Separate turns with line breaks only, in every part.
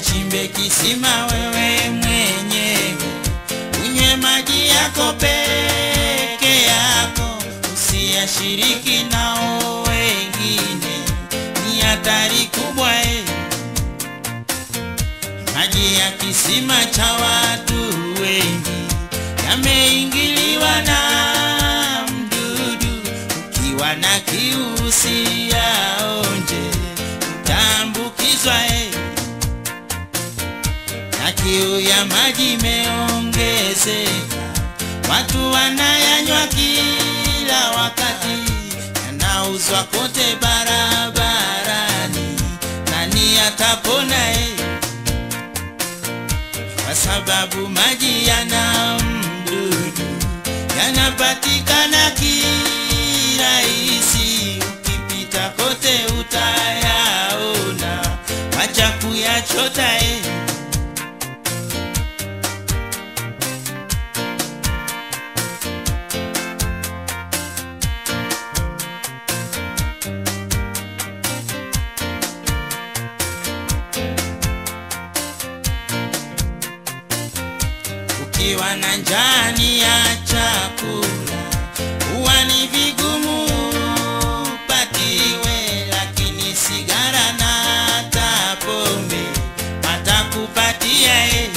kachimbe kisima wewe mwenyewe, unywe maji yako peke yako, usiyashiriki nao wengine, ni hatari kubwa eh. Maji ya kisima cha watu wengi yameingiliwa na mdudu. Ukiwa na kiu usiyaonje, utaambukizwa eh. Na kiu ya maji imeongezeka, watu wanayanywa kila wakati, yanauzwa kote barabarani. Nani atapona eh? kwa sababu maji yana mdudu, yanapatikana kirahisi, ukipita kote utayaona, wacha kuyachota eh. Ukiwa na njani ya chakula huwa ni vigumu patiwe, lakini sigara na hata pombe watakupatia eh.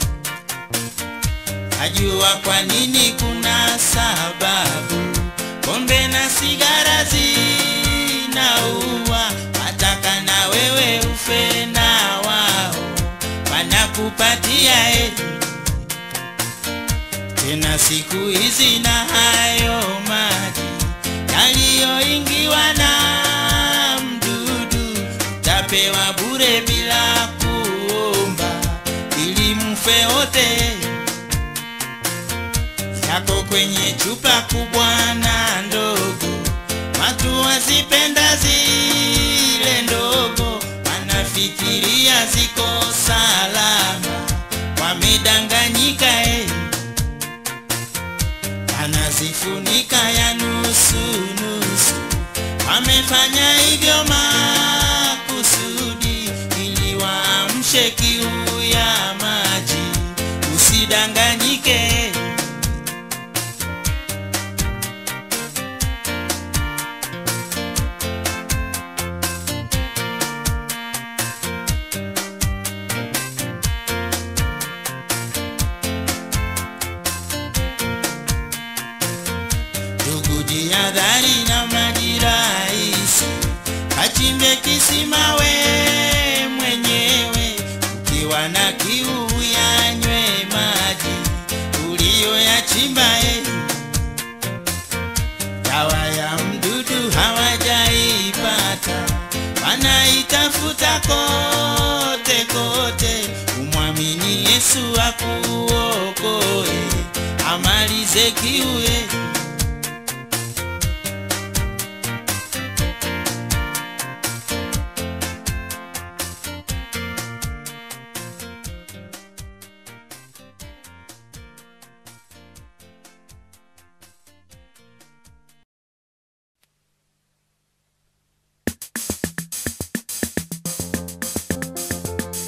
Najua kwa nini, kuna sababu. Pombe na sigara zinaua, wataka na wewe ufe na wao wanakupatia eh. Tena siku hizi na hayo maji yaliyoingiwa na mdudu, tapewa bure bila kuomba, ili mfe wote. Yako kwenye chupa kubwa na ndogo, watu wazipenda zile ndogo, wanafikiria ziko salama, wamedanganyika eh anazifunika ya nusu nusu. Wamefanya hivyo makusudi ili waamshe kiu ya maji. Usidanganyike, ndugu, jihadhari na maji rahisi. Kachimbe kisima we mwenyewe, ukiwa na kiu yanywe maji uliyoyachimba eh. Dawa ya mdudu hawajaipata, wanaitafuta kote kote. Umwamini Yesu akuokoe, amalize kiu eh.